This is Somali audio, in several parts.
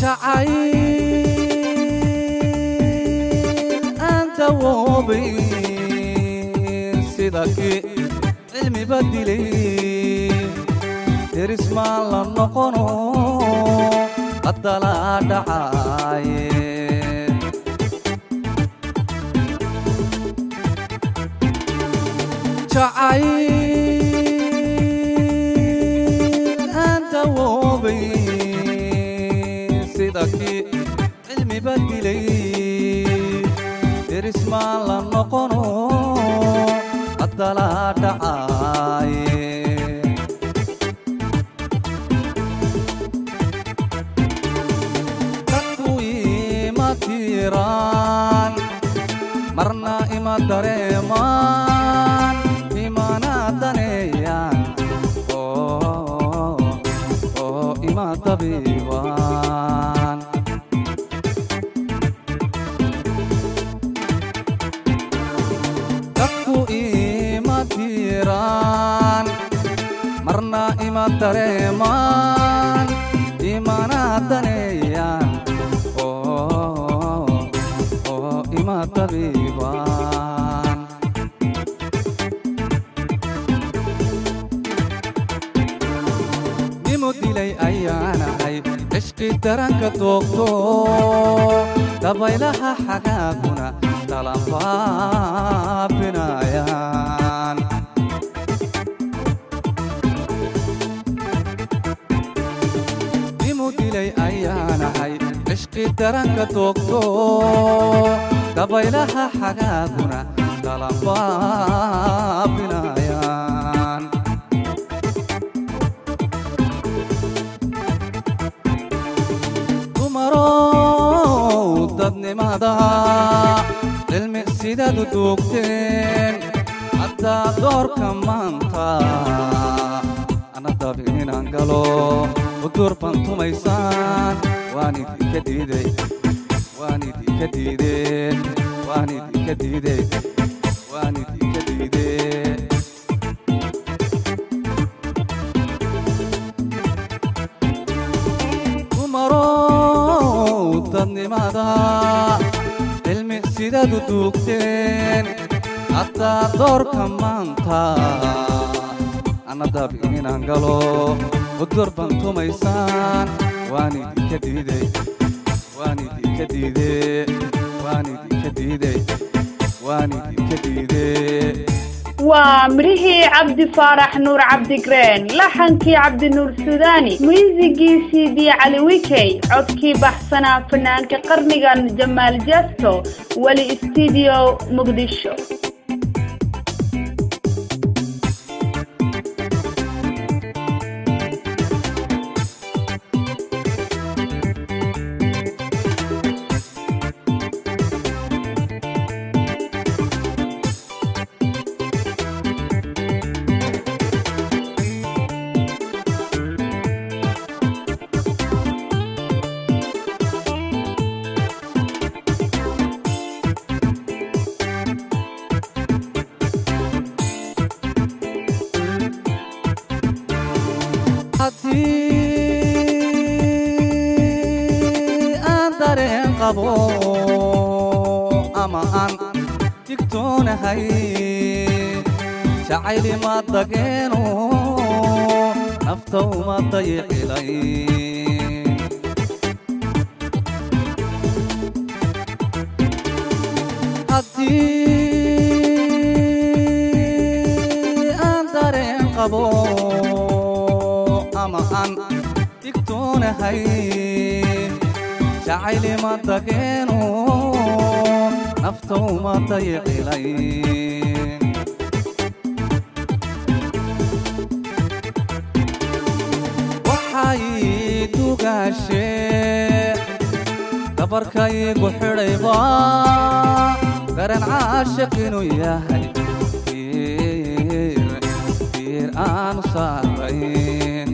jacayl aan dawoobayn sida kii cilmiba dilay derismaan la noqono qaddalaa dhacaaye jacayl aan dawoobayn sida kii cilmiba dilay derismaan la noqono qaddalaa dhacaaye dadku ima tiiraan marna ima dareemaan imana daneeyaan oo oo ima dabiibaan dadku ima tiiraan marna ima dareemaan imana daneeyaan oo oo ima dabiibaan nimu dilay ayaanahay cishqi daranka doogto dabaylaha xagaaguna dalanfaabinayaan nimu dilay ayaanahay cishqi daranka doogto dabaylaha xagaaguna dalanfaabinayaan dumarow dadnimada cilmi sidaad u duugteen haddaa doorka maanta ana dabin inaan galo udur bantumaysaan waan idinka diiday waan idinka diidee waan idinka diidey waan idinka diidee dumarow dadnimada cilmi sidaad u duugteen haddaa doorka maanta ana dabin inaan galo udur bantumaysaan waan idinka diidey waan idinka diidee waan idinka diidey waan idinka diidee waa midhihii cabdi faarax nuur cabdigreen laxankii cabdinuur sudaani muusigiisii bii cali wikey codkii baxsanaa fanaanka qarnigan jamaal jasto weli studio muqdisho haddii aan dareen qabo ama aan digtoonahay jacaylima dageeno nafta uma dayicilay haddii aan dareen qabo ama aan digtoonahay jacaylima dageeno nafta uma dayicilay waxay dugaashee dabarkaygu xidhayba garan caashiq inuu yahay fiir fiir aanu saarayn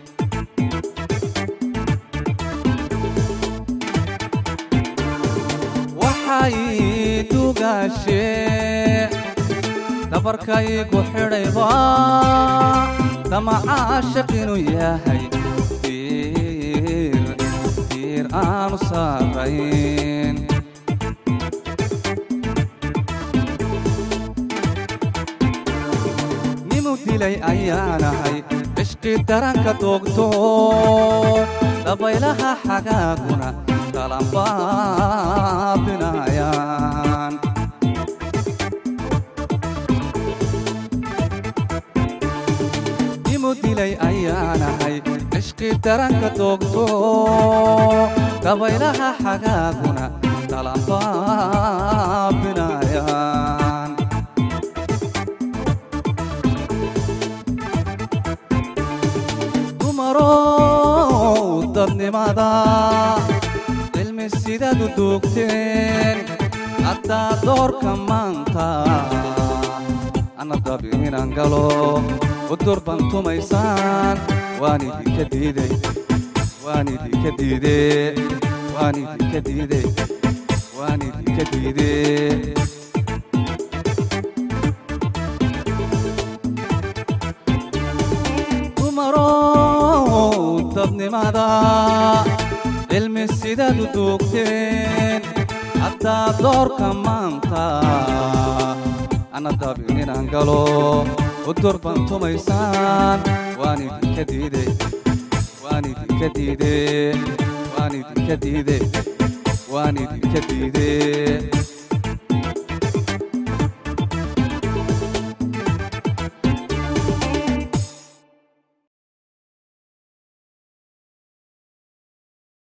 waxay dugaashee dabarkaygu xidhayba dama caashiq inuu yahay fiir fiir aanu saarayn nimu dilay ayaanahay cishqi daranka doogto dabaylaha xagaaguna kalanbaabinayaan nimu dilay ayaanahay cishqi daranka doogto dabaylaha xagaaguna kalanbaabinayaan dumarow dadnimada cilmi sidaadu duugteen haddaa doorka maanta ana dabi inaan galo udur bantumaysaan waan idinka diiday waan idinka diide waan idinka diide waan idinka diide dumarow dadnimada cilmi sidaadu duugteen haddaa doorka maanta ana dabin inaan galo udur bantumaysaan waan idinka diide waan idinka diide waan idinka diide waan idinka diide